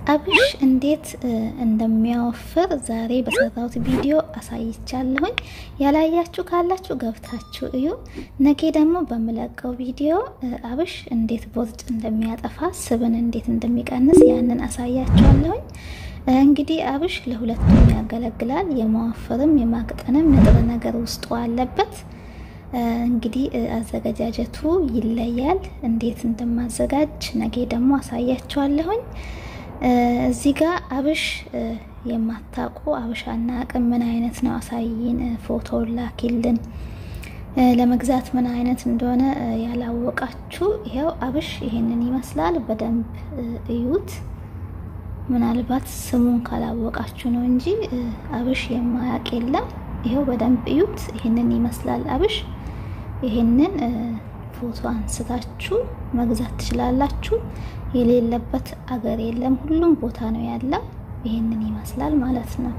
አብሽ እንዴት እንደሚያወፍር ዛሬ በሰራሁት ቪዲዮ አሳይቻለሁኝ። ያላያችሁ ካላችሁ ገብታችሁ እዩ። ነገ ደግሞ በምለቀው ቪዲዮ አብሽ እንዴት ቦርጭ እንደሚያጠፋ፣ ስብን እንዴት እንደሚቀንስ ያንን አሳያችኋለሁኝ። እንግዲህ አብሽ ለሁለቱም ያገለግላል። የማወፈርም የማቅጠንም ንጥረ ነገር ውስጡ አለበት። እንግዲህ አዘገጃጀቱ ይለያል። እንዴት እንደማዘጋጅ ነገ ደግሞ አሳያችኋለሁኝ። እዚህ ጋር አብሽ የማታውቁ አብሽ አናቅም፣ ምን አይነት ነው አሳይን፣ ፎቶ ላኪልን፣ ለመግዛት ምን አይነት እንደሆነ ያላወቃችሁ ይኸው አብሽ ይሄንን ይመስላል። በደንብ እዩት። ምናልባት ስሙን ካላወቃችሁ ነው እንጂ አብሽ የማያውቅ የለም። ይኸው በደንብ እዩት። ይሄንን ይመስላል አብሽ። ይሄንን ፎቶ አንስታችሁ መግዛት ትችላላችሁ። የሌለበት አገር የለም፣ ሁሉም ቦታ ነው ያለው። ይሄንን ይመስላል ማለት ነው።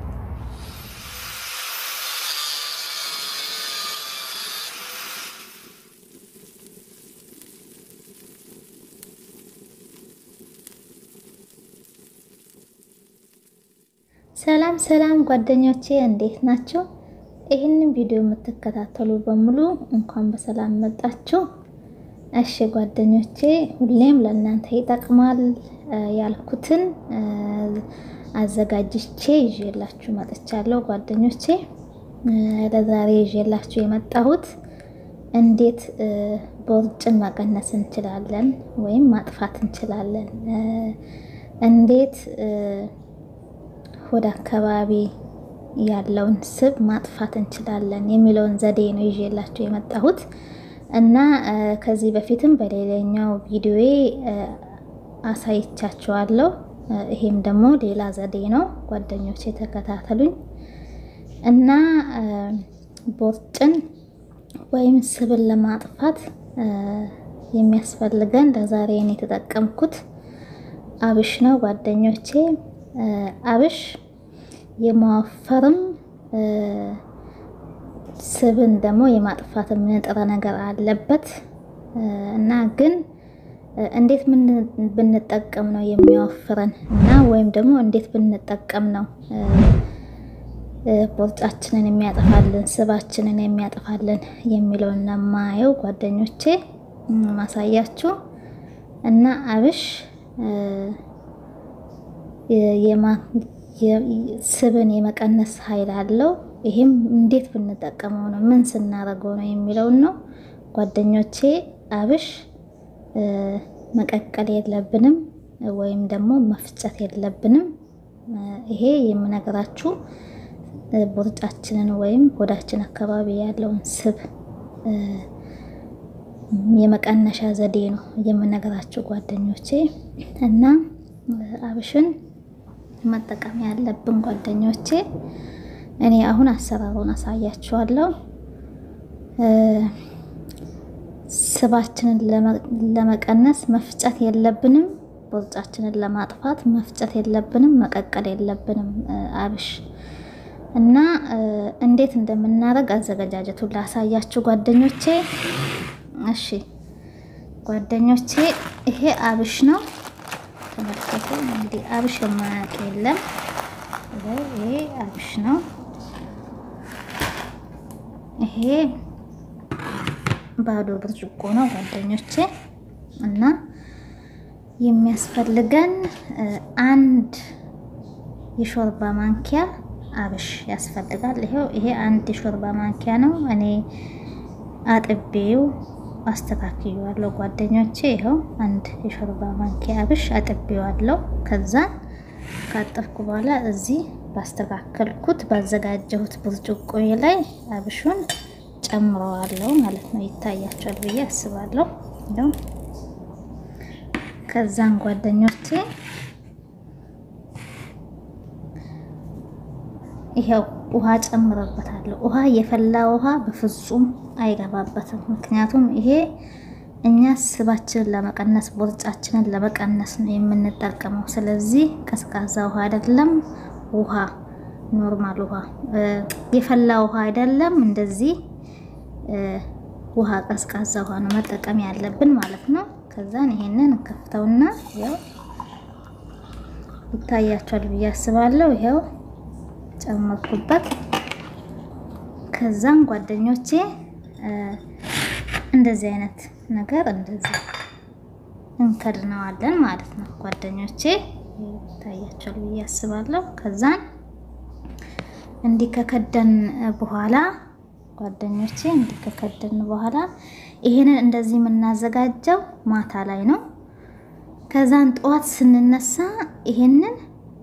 ሰላም ሰላም ጓደኞቼ እንዴት ናቸው? ይህንን ቪዲዮ የምትከታተሉ በሙሉ እንኳን በሰላም መጣችሁ። እሺ ጓደኞቼ፣ ሁሌም ለእናንተ ይጠቅማል ያልኩትን አዘጋጅቼ ይዤላችሁ መጥቻለሁ። ጓደኞቼ ለዛሬ ይዤላችሁ የመጣሁት እንዴት ቦርጭን መቀነስ እንችላለን ወይም ማጥፋት እንችላለን፣ እንዴት ወደ አካባቢ ያለውን ስብ ማጥፋት እንችላለን የሚለውን ዘዴ ነው ይዤላችሁ የመጣሁት እና ከዚህ በፊትም በሌላኛው ቪዲዮዬ አሳይቻችኋለሁ። ይሄም ደግሞ ሌላ ዘዴ ነው። ጓደኞች የተከታተሉኝ እና ቦርጭን ወይም ስብን ለማጥፋት የሚያስፈልገን ለዛሬ እኔ የተጠቀምኩት አብሽ ነው ጓደኞቼ። አብሽ የማወፈርም ስብን ደግሞ የማጥፋትም ንጥረ ነገር አለበት እና ግን እንዴት ብንጠቀም ነው የሚያወፍረን እና ወይም ደግሞ እንዴት ብንጠቀም ነው ቦርጫችንን የሚያጠፋልን ስባችንን የሚያጠፋልን የሚለውን ለማየው ጓደኞቼ ማሳያችሁ እና አብሽ ስብን የመቀነስ ኃይል አለው። ይህም እንዴት ብንጠቀመው ነው ምን ስናደርገው ነው የሚለውን ነው ጓደኞቼ። አብሽ መቀቀል የለብንም ወይም ደግሞ መፍጨት የለብንም። ይሄ የምነግራችሁ ቦርጫችንን ወይም ሆዳችን አካባቢ ያለውን ስብ የመቀነሻ ዘዴ ነው የምነግራችሁ ጓደኞቼ እና አብሽን መጠቀም ያለብን ጓደኞቼ፣ እኔ አሁን አሰራሩን አሳያችኋለሁ። ስባችንን ለመቀነስ መፍጨት የለብንም። ቦርጫችንን ለማጥፋት መፍጨት የለብንም፣ መቀቀል የለብንም አብሽ እና እንዴት እንደምናደርግ አዘገጃጀቱን ላሳያችሁ ጓደኞቼ። እሺ ጓደኞቼ፣ ይሄ አብሽ ነው። ተመልከቱ እንግዲህ አብሽ የማያውቅ የለም። ይሄ አብሽ ነው። ይሄ ባዶ ብርጭቆ ነው ጓደኞቼ እና የሚያስፈልገን አንድ የሾርባ ማንኪያ አብሽ ያስፈልጋል። ይሄው ይሄ አንድ የሾርባ ማንኪያ ነው። እኔ አጥቤው አስተካክየዋለሁ ጓደኞቼ። ይኸው አንድ የሾርባ ማንኪያ አብሽ አጥቤዋለሁ። ከዛ ካጠብኩ በኋላ እዚህ ባስተካከልኩት ባዘጋጀሁት ብርጭቆ ላይ አብሹን ጨምረዋለሁ ማለት ነው። ይታያቸዋል ብዬ አስባለሁ። እንደው ከዛን ጓደኞቼ ይሄው ውሃ ጨምረበታለሁ። ውሃ የፈላ ውሃ በፍጹም አይገባበትም። ምክንያቱም ይሄ እኛ ስባችንን ለመቀነስ ቦርጫችንን ለመቀነስ ነው የምንጠቀመው። ስለዚህ ቀዝቃዛ ውሃ አይደለም፣ ውሃ ኖርማል ውሃ የፈላ ውሃ አይደለም። እንደዚህ ውሃ ቀዝቃዛ ውሃ ነው መጠቀም ያለብን ማለት ነው። ከዛን ይሄንን እንከፍተውና ያው ይታያቸዋል ብዬ አስባለሁ። ይኸው ጨመርኩበት። ከዛም ጓደኞቼ እንደዚህ አይነት ነገር እንደዚህ እንከድነዋለን ማለት ነው ጓደኞቼ ይታያቸዋል ብዬ አስባለሁ። ከዛን እንዲህ ከከደን በኋላ ጓደኞቼ እንዲህ ከከደን በኋላ ይሄንን እንደዚህ የምናዘጋጀው ማታ ላይ ነው። ከዛን ጠዋት ስንነሳ ይሄንን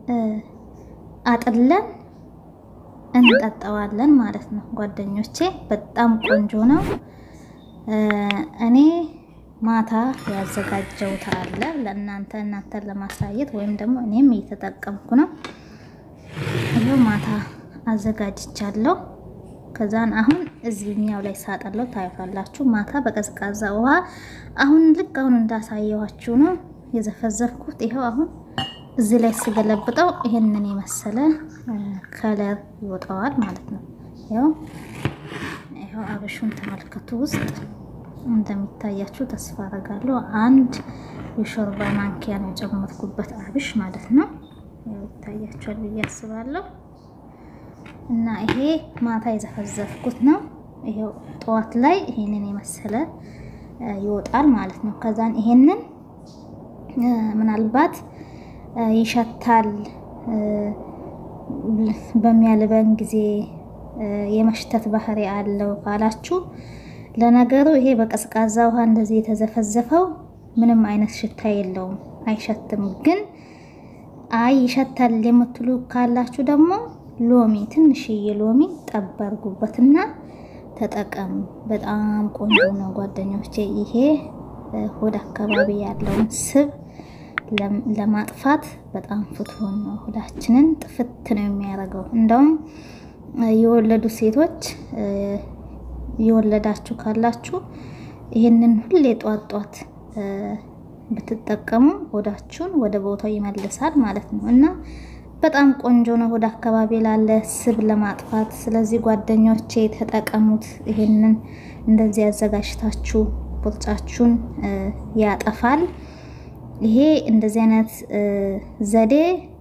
አጥለን እንጠጣዋለን ማለት ነው ጓደኞቼ። በጣም ቆንጆ ነው። እኔ ማታ ያዘጋጀሁት አለ ለእናንተ እናንተን ለማሳየት ወይም ደግሞ እኔም እየተጠቀምኩ ነው። ይኸው ማታ አዘጋጅቻለሁ። ከዛን አሁን እዚህኛው ላይ ሳጠለው ታዩታላችሁ። ማታ በቀዝቃዛ ውሃ አሁን ልክ አሁን እንዳሳየኋችሁ ነው የዘፈዘፍኩት። ይኸው አሁን እዚህ ላይ ስገለብጠው ይሄንን የመሰለ ከለር ይወጣዋል ማለት ነው። ይኸው ይኸው አብሹን ተመልከቱ። ውስጥ እንደሚታያችሁ ተስፋ አደርጋለሁ። አንድ የሾርባ ማንኪያ ነው የጨመርኩበት አብሽ ማለት ነው። ያው ይታያችኋል ብዬ አስባለሁ። እና ይሄ ማታ የዘፈዘፍኩት ነው። ይሄው ጠዋት ላይ ይሄንን የመሰለ ይወጣል ማለት ነው። ከዛን ይሄንን ምናልባት ይሸታል በሚያልበን ጊዜ የመሽተት ባህሪ አለው ካላችሁ፣ ለነገሩ ይሄ በቀዝቃዛ ውሃ እንደዚህ የተዘፈዘፈው ምንም አይነት ሽታ የለውም፣ አይሸትም። ግን አይ ይሸታል የምትሉ ካላችሁ ደግሞ ሎሚ ትንሽዬ ሎሚ ጠብ አድርጉበትና ተጠቀሙ። በጣም ቆንጆ ነው ጓደኞቼ። ይሄ ሆድ አካባቢ ያለውን ስብ ለማጥፋት በጣም ፍቱን ነው። ሆዳችንን ጥፍት ነው የሚያደርገው። እንደውም የወለዱ ሴቶች የወለዳችሁ ካላችሁ ይህንን ሁሌ ጧት ጧት ብትጠቀሙ ሆዳችሁን ወደ ቦታው ይመልሳል ማለት ነው እና በጣም ቆንጆ ነው ሆድ አካባቢ ላለ ስብ ለማጥፋት። ስለዚህ ጓደኞቼ ተጠቀሙት። ይሄንን እንደዚህ ያዘጋጅታችሁ ቦርጫችሁን ያጠፋል። ይሄ እንደዚህ አይነት ዘዴ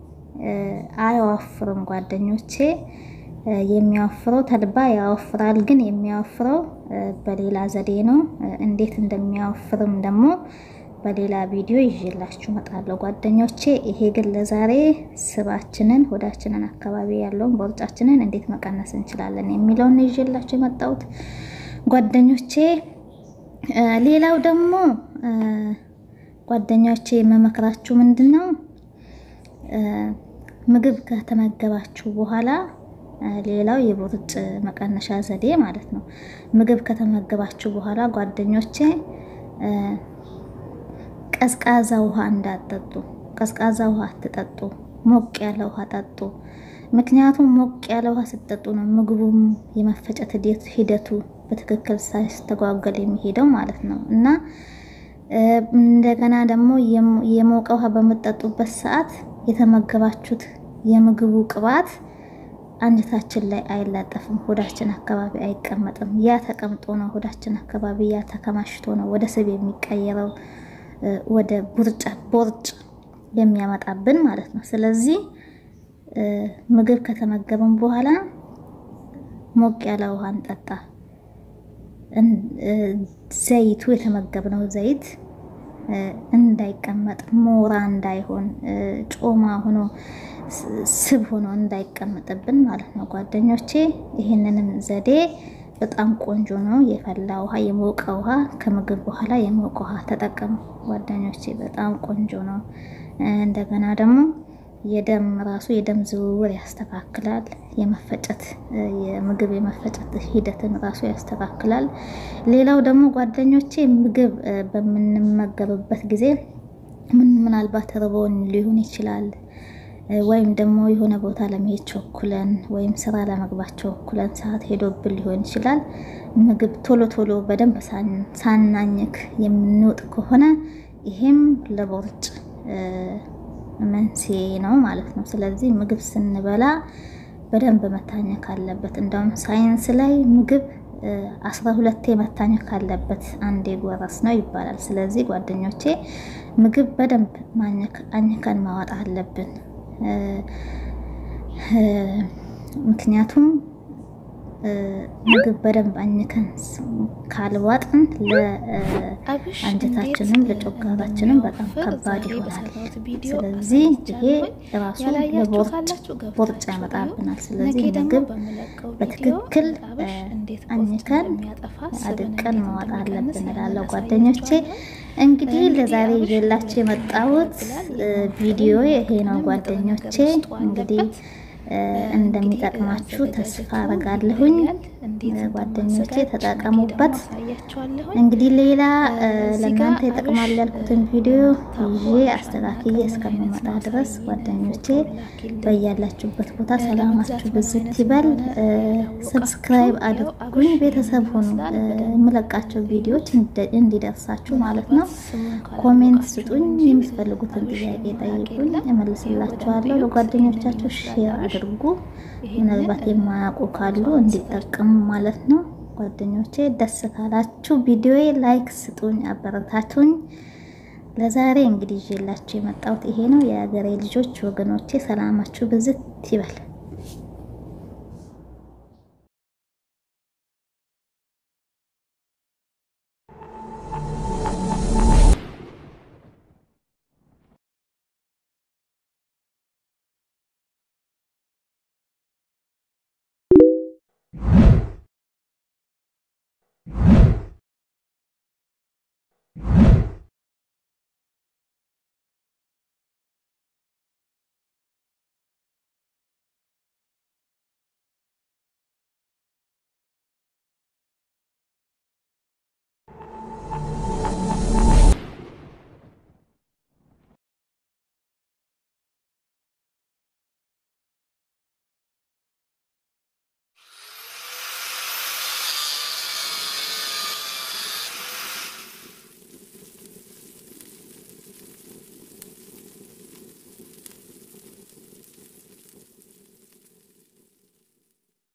አያወፍርም ጓደኞቼ። የሚያወፍረው ተልባ ያወፍራል፣ ግን የሚያወፍረው በሌላ ዘዴ ነው። እንዴት እንደሚያወፍርም ደግሞ በሌላ ቪዲዮ ይዤላችሁ እመጣለሁ ጓደኞቼ። ይሄ ግን ለዛሬ ስባችንን ሆዳችንን አካባቢ ያለውን ቦርጫችንን እንዴት መቀነስ እንችላለን የሚለውን ይዤላችሁ የመጣሁት ጓደኞቼ። ሌላው ደግሞ ጓደኞቼ የምመክራችሁ ምንድን ነው ምግብ ከተመገባችሁ በኋላ ሌላው የቦርጭ መቀነሻ ዘዴ ማለት ነው። ምግብ ከተመገባችሁ በኋላ ጓደኞቼ ቀዝቃዛ ውሃ እንዳጠጡ፣ ቀዝቃዛ ውሃ አትጠጡ፣ ሞቅ ያለ ውሃ ጠጡ። ምክንያቱም ሞቅ ያለ ውሃ ስትጠጡ ነው ምግቡም የመፈጨት ሂደቱ በትክክል ሳይስተጓገል የሚሄደው ማለት ነው እና እንደገና ደግሞ የሞቀ ውሃ በምጠጡበት ሰዓት የተመገባችሁት የምግቡ ቅባት አንጀታችን ላይ አይላጠፍም፣ ሆዳችን አካባቢ አይቀመጥም። ያ ተቀምጦ ነው ሆዳችን አካባቢ ያ ተከማሽቶ ነው ወደ ስብ የሚቀየረው ወደ ቡርጫ ቦርጭ የሚያመጣብን ማለት ነው። ስለዚህ ምግብ ከተመገብን በኋላ ሞቅ ያለ ውሃ እንጠጣ። ዘይቱ የተመገብነው ዘይት እንዳይቀመጥ ሞራ እንዳይሆን ጮማ ሆኖ ስብ ሆኖ እንዳይቀመጥብን ማለት ነው ጓደኞቼ። ይህንንም ዘዴ በጣም ቆንጆ ነው። የፈላ ውሃ፣ የሞቀ ውሃ ከምግብ በኋላ የሞቀ ውሃ ተጠቀሙ ጓደኞቼ። በጣም ቆንጆ ነው። እንደገና ደግሞ የደም ራሱ የደም ዝውውር ያስተካክላል። የመፈጨት የምግብ የመፈጨት ሂደትን ራሱ ያስተካክላል። ሌላው ደግሞ ጓደኞቼ ምግብ በምንመገብበት ጊዜ ምን ምናልባት ርቦን ሊሆን ይችላል ወይም ደግሞ የሆነ ቦታ ለመሄድ ቸኩለን ወይም ስራ ለመግባት ቸኩለን ሰዓት ሄዶብን ሊሆን ይችላል። ምግብ ቶሎ ቶሎ በደንብ ሳናኝክ የምንውጥ ከሆነ ይሄም ለቦርጭ መንስኤ ነው ማለት ነው። ስለዚህ ምግብ ስንበላ በደንብ መታኘክ አለበት። እንደውም ሳይንስ ላይ ምግብ አስራ ሁለቴ መታኘክ አለበት አንዴ ጎረስ ነው ይባላል። ስለዚህ ጓደኞቼ ምግብ በደንብ ማኘክ አኝከን ማዋጥ አለብን። ምክንያቱም ምግብ በደንብ አኝከን ካልዋጥን ለአንጀታችንም ለጮጋራችንም በጣም ከባድ ይሆናል። ስለዚህ ይሄ ራሱ ለቦርጭ ያመጣብናል። ስለዚህ ምግብ በትክክል አኝከን አድቀን መዋጥ አለብን እላለሁ ጓደኞቼ። እንግዲህ ለዛሬ ይዤላችሁ የመጣሁት ቪዲዮ ይሄ ነው ጓደኞቼ እንግዲህ እንደሚጠቅማችሁ ተስፋ አረጋለሁኝ። ጓደኞቼ ተጠቀሙበት። እንግዲህ ሌላ ለእናንተ ይጠቅማል ያልኩትን ቪዲዮ ይዤ አስተካክዬ እስከምመጣ ድረስ ጓደኞቼ በያላችሁበት ቦታ ሰላማችሁ ብዝት ይበል። ሰብስክራይብ አድርጉኝ፣ ቤተሰብ ሁኑ። የምለቃቸው ቪዲዮዎች እንዲደርሳችሁ ማለት ነው። ኮሜንት ስጡኝ፣ የምትፈልጉትን ጥያቄ ጠይቁኝ፣ እመልስላችኋለሁ። ለጓደኞቻችሁ ሼር አድርጉ። ምናልባት የማያውቁ ካሉ እንዲጠቀሙ ማለት ነው። ጓደኞቼ ደስ ካላችሁ ቪዲዮ ላይክ ስጡኝ፣ አበረታቱኝ። ለዛሬ እንግዲህ ይዤላችሁ የመጣሁት ይሄ ነው። የሀገሬ ልጆች ወገኖቼ ሰላማችሁ ብዝት ይበል። you